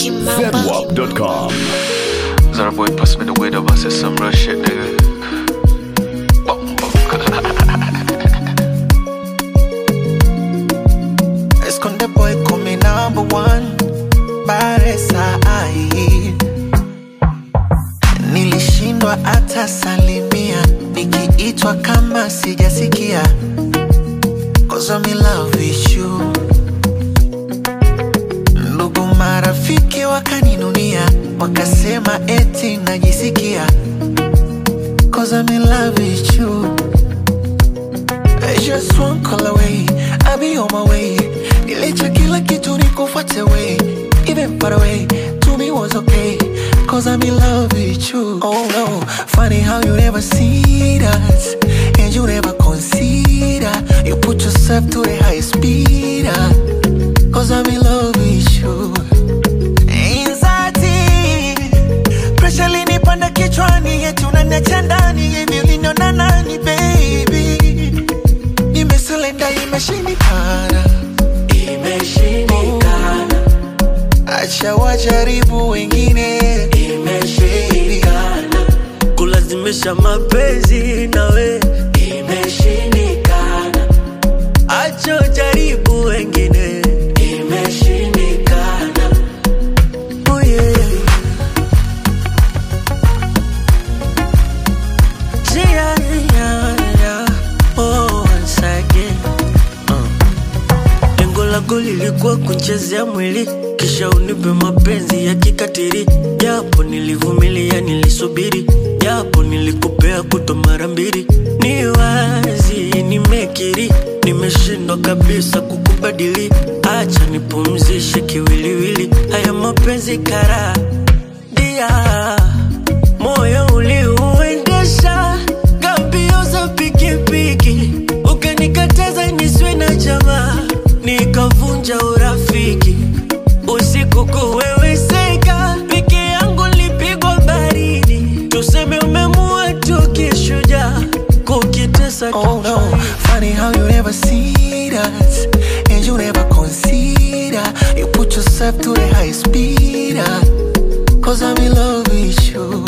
Kimamba. Zedwap.com. Zara boy pass me the weed up, I said some real shit, nigga. Bum, bum. Esconde boy come number one Baresa ai Nilishindwa hata salimia Nikiitwa kama sijasikia Cause I'm in love with you Ndugu marafiki wakaninunia Wakasema eti najisikia Cause I'm in love with you Just one call away, I'll be on my way. Nilicha kila kitu nikufuate way. Even far away, to me was okay. Cause I'm in love with you. Oh no, funny how you never see that. And you never consider. You put yourself to the highest speed. ah. Cause I'm in love with you. Anxiety, pressure linipanda kichwani, eti unaniacha ndani hivi uliniona nani baby? Nimesurrender, imeshindikana, imeshindikana. Acha wajaribu wengine, imeshindikana, kulazimisha mapenzi nawe imeshindikana, acho jaribu wengine imeshindikana. oh yeah. Yeah, yeah, yeah. Oh, once again. Uh. Lengo lako lilikuwa kunchezea mwili kisha unipe mapenzi ya kikatiri, japo nilivumilia, nilisubiri, japo nilikupea kuto mara mbili. Ni wazi nimekiri, nimeshindwa kabisa kukubadili. Acha nipumzishe kiwiliwili, haya mapenzi kara dia moyo uliuendesha gambio za pikipiki, ukanikataza niswe na jamaa, nikavunja urafiki. Usiku kuweweseka, peke yangu lipigwa baridi, tuseme umemua tu kishujaa, kukitesa Oh no, kichwa. funny how you never see that And you never consider You put yourself to the highest speed ah. Cause I'm in love with you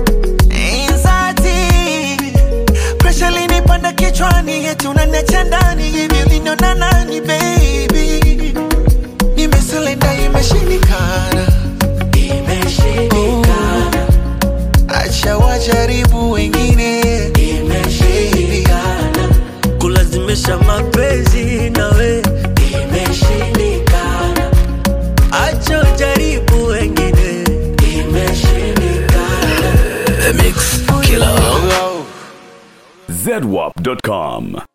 Anxiety Pressure linipanda kichwani Eti unaniacha ndani Hivi uliniona nani baby Nimesurrender imeshindikana Imeshindikana Acha wajaribu wengine Imeshindikana kulazimisha mapenzi nawe Imeshindikana, acho jaribu wengine imeshindikana. Zedwap.com.